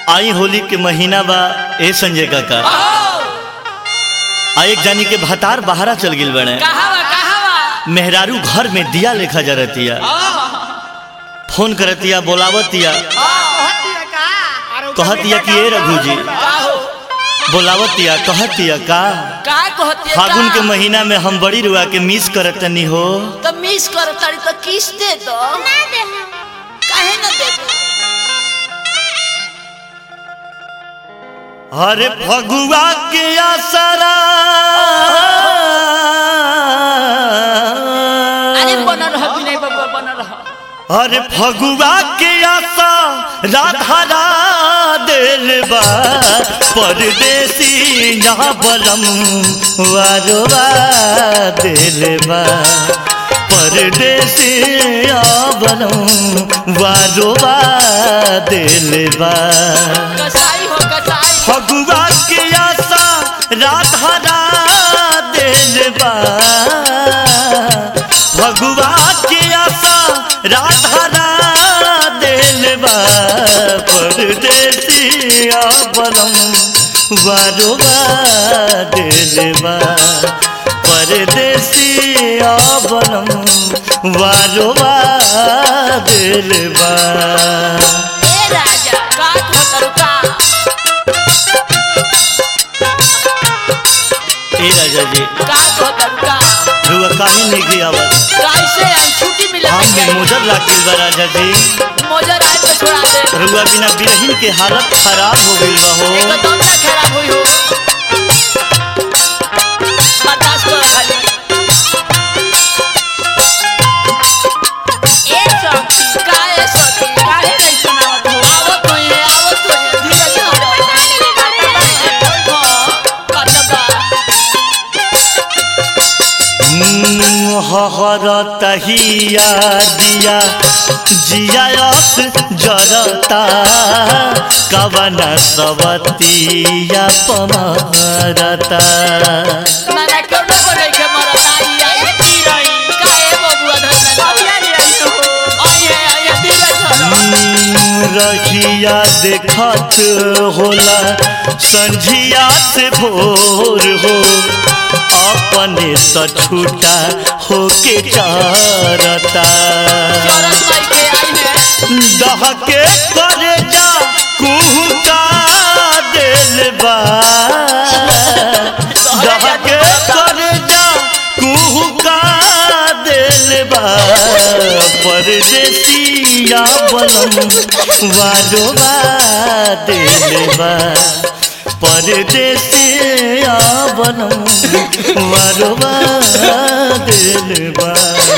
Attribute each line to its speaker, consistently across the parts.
Speaker 1: आई होली के महीना बा ए संजय काका आ एक जानी के भतार बहारा चल गिल बने
Speaker 2: कहावा कहावा
Speaker 1: मेहरारू घर में दिया लेखा जरतिया फोन करतिया बोलावतिया कहतिया कि ए रघु जी बोलावतिया कहतिया का
Speaker 2: का कहती है
Speaker 1: फागुन के
Speaker 2: का?
Speaker 1: महीना में हम बड़ी रुआ के मिस करतनी हो
Speaker 2: तो मिस कर तारी तो किस दे दो
Speaker 3: ना दे हम
Speaker 2: काहे न दे दो
Speaker 1: अरे फगुआ के आसरा
Speaker 2: अरे बन रह विनय बाबू बन रह
Speaker 1: अरे फगुआ के आशा राधा दिल बा परदेसी ना बलम वारवा दिल बा परदेसी आ बलम वारवा दिल बा
Speaker 2: कसाई हो कसाई
Speaker 1: फगुआ के आशा राधा दिल बा फगुआ के आशा राधा दिल बा परदेसिया बनम वारुआ दिल बा परदेसिया बनम वारुआ दिल बा
Speaker 2: ए राजा का कहतर का
Speaker 1: ए राजा जी
Speaker 2: का कहतर का
Speaker 1: रुआ काहे नहीं गया आवत
Speaker 2: कैसे आई छुट्टी मिले
Speaker 1: हम में मोजर लागिल बा राजा जी
Speaker 2: मोजर आए तो छोड़ा दे
Speaker 1: रुआ बिना बिरहिन के हालत खराब हो गइल बा हो
Speaker 2: एकदम ना खराब हुई हो बर्दाश्त करो खाली ए सखी काहे सखी काहे नहीं सुनावत हो आवत हो ये आवत हो ये धीरे धीरे हो कतबा
Speaker 1: हर तहिया दिया जियास जरता कवन सवतिया पमरता
Speaker 2: माना क्यों ना बोले के मरत आई आई की रही काहे बबुआ धर में आई आई आई आई धीरे धरो
Speaker 1: रखिया देखत होला संझिया से भोर हो अपने त छूटा होके चारता
Speaker 2: चौरस माई के आई है
Speaker 1: दहके करे जा कुहुका दिल बा दहके करे जा कुहुका दिल बा परदेसिया बनम वारोबा दिल बा परदेसिया बनम वारोबा दिल बा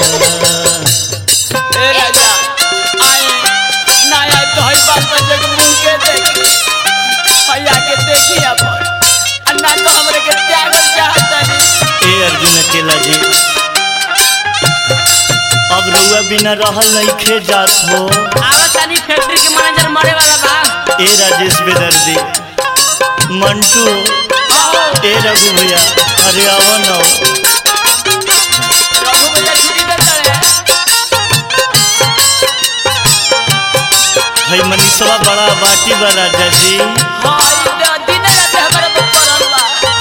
Speaker 2: ए राजा आए ना आए तो हई बात बजे के मुंह के देखी भैया के देखी अपन अन्ना तो हमरे के त्याग चाहता नहीं
Speaker 1: ए अर्जुन अकेला जी अब रुआ बिना रहल नहीं खे जात हो
Speaker 2: आवत तनी फैक्ट्री के मैनेजर मरे वाला बा
Speaker 1: ए राजेश बेदर्दी मंटू
Speaker 2: आओ
Speaker 1: ए रघु भैया अरे आवा न
Speaker 2: रघु भैया छुट्टी दे दे
Speaker 1: भाई मनीषवा बड़ा बाटी बा राजा जी
Speaker 2: हां ये दिन रात हमारे पर पड़ल बा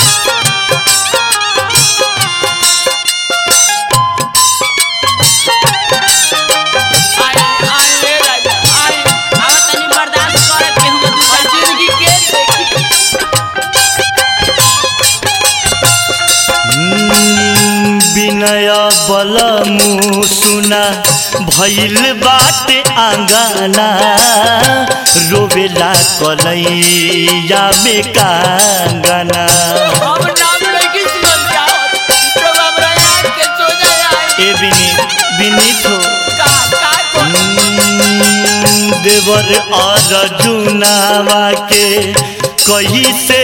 Speaker 2: आए आए ए राजा आए आवत तनी बर्दाश्त करे के हम दूसरा जिंदगी के देखी
Speaker 1: हम्म, विनय बलमु सुना भइल बाटे आंगना रोवेला कलैया में कांगना
Speaker 2: हम नाम लेके सुन जाओ तो हमरा याद के सो जाए
Speaker 1: ए विनीत विनीत हो
Speaker 2: का का को
Speaker 1: हम्म, देवर अर्जुनावा के कही से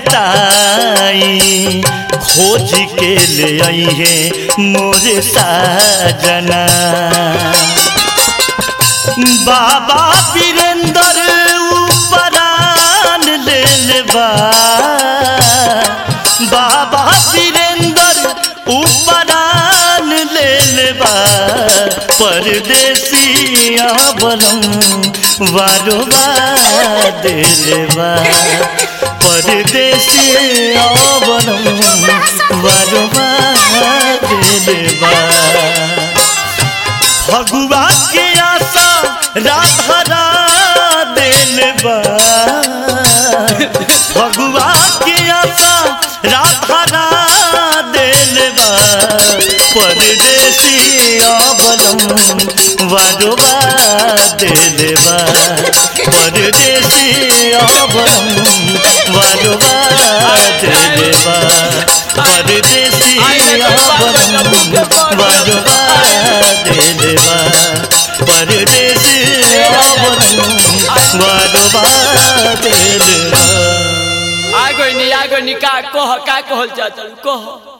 Speaker 1: बताई खोज के ले आई है मोरे साजना बाबा वीरेंद्र उपरान ले लेबा बाबा वीरेंद्र उपरान ले लेबा परदेसिया बलम वारो दिलवा परदेसिया बलम वारो दिलवा भगवा के आशा राधरा दिलवा भगवा के आशा राधरा दिलवा परदेसिया बलम वारोबा दिलवा परदेसिया बलम वारोबा दिलवा परदेसिया बलम वारोबा दिलवा परदेसिया बलम वारोबा दिलवा
Speaker 2: आ गई नी आ गई नी का कह का कहल चाहत कह